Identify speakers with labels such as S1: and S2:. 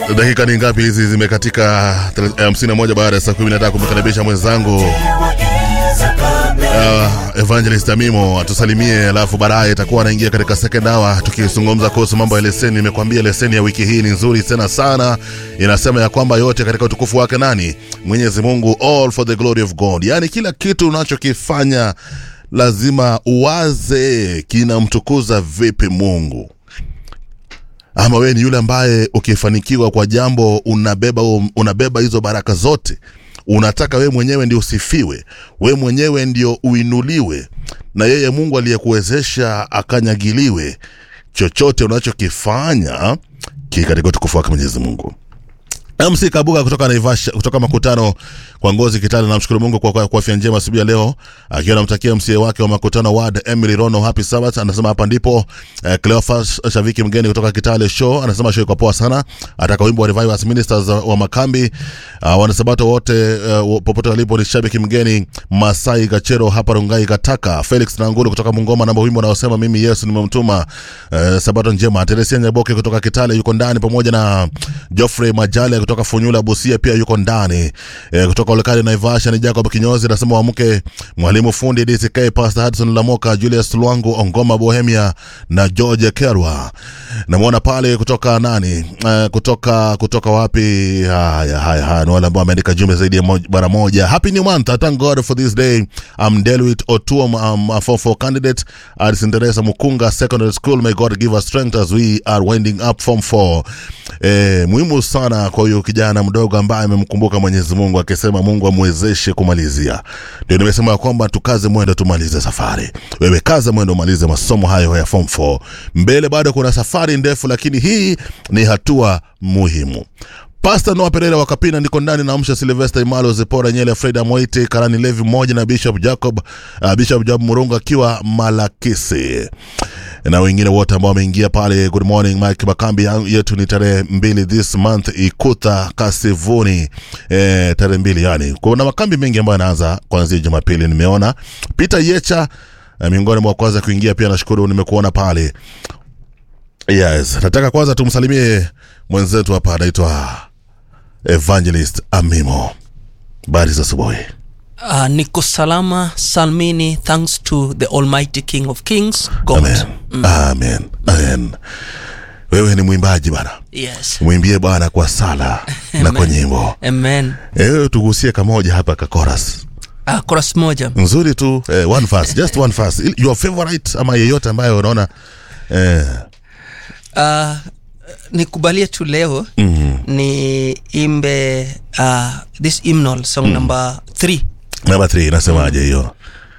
S1: dakika ni ngapi hizi zimekatika 51 baada ya saa 10 nataka kumkaribisha mwenzangu uh, evangelist amimo atusalimie alafu baadaye itakuwa anaingia katika second hour tukizungumza kuhusu mambo ya leseni nimekwambia leseni ya wiki hii ni nzuri tena sana inasema ya kwamba yote katika utukufu wake nani mwenyezi mungu all for the glory of god yaani kila kitu unachokifanya lazima uwaze kinamtukuza vipi mungu ama wewe ni yule ambaye ukifanikiwa kwa jambo unabeba unabeba hizo baraka zote unataka wewe mwenyewe ndio usifiwe wewe mwenyewe ndio uinuliwe na yeye mungu aliyekuwezesha akanyagiliwe chochote unachokifanya ki katika utukufu wake mwenyezi mungu mc kabuga kutoka naivasha kutoka makutano kwa ngozi kitale namshukuru mungu kwa, kwa, kwa afya njema asubuhi ya leo akiwa namtakia msie wake wa makutano ward emily rono happy sabbath anasema hapa ndipo eh, cleofas shaviki mgeni kutoka kitale show anasema show iko poa sana ataka wimbo wa revivers ministers wa makambi uh, wanasabato wote uh, popote walipo ni shabiki mgeni masai gachero hapa rungai kataka felix nangulu kutoka mungoma namba wimbo unaosema mimi yesu nimemtuma uh, sabato njema teresia nyaboke kutoka kitale yuko ndani pamoja na joffrey majale kutoka funyula busia pia yuko ndani e, kutoka olekali naivasha ni jacob kinyozi anasema wamke mwalimu fundi dck pastor hudson lamoka julius lwangu ongoma bohemia na george kerwa namwona pale kutoka nani e, kutoka kutoka wapi haya haya haya ni wale ambao wameandika jumbe zaidi ya moj, bara moja happy new month I thank god for this day i'm delwit otuom um, a form four candidate at sinteresa mukunga secondary school may god give us strength as we are winding up form four e, muhimu sana kwa huyu kijana mdogo ambaye amemkumbuka mwenyezi mungu akisema mungu amwezeshe kumalizia ndio nimesema kwamba tukaze mwendo tumalize safari wewe kaza mwendo umalize masomo hayo ya form 4 mbele bado kuna safari ndefu lakini hii ni hatua muhimu pasta noa perera wa kapina ndiko ndani na msha silvester imalo zipora nyele freda moiti karani levi mmoja na bishop jacob uh, bishop job murungu akiwa malakisi na wengine wote ambao wameingia pale good morning mike makambi yetu ni tarehe mbili this month ikuta kasivuni e, tarehe mbili yani kuna makambi mengi ambayo yanaanza kuanzia jumapili nimeona peter yecha miongoni mwa kwanza kuingia pia nashukuru nimekuona pale yes nataka kwanza tumsalimie mwenzetu hapa anaitwa evangelist amimo bari za asubuhi
S2: Uh, niko salama salmini thanks to the almighty king of kings god
S1: amen amen amen wewe ni mwimbaji bana
S2: yes
S1: mwimbie bwana kwa sala na kwa nyimbo
S2: amen
S1: ewe tugusie kamoja hapa kakoras
S2: uh, koras moja
S1: nzuri tu eh, one verse, just one verse. Il- your favorite ama yeyote ambayo unaona eh,
S2: uh, nikubalie tu leo mm-hmm. ni imbe uh, this hymnal song mm. number three
S1: namba 3 inasemaje hiyo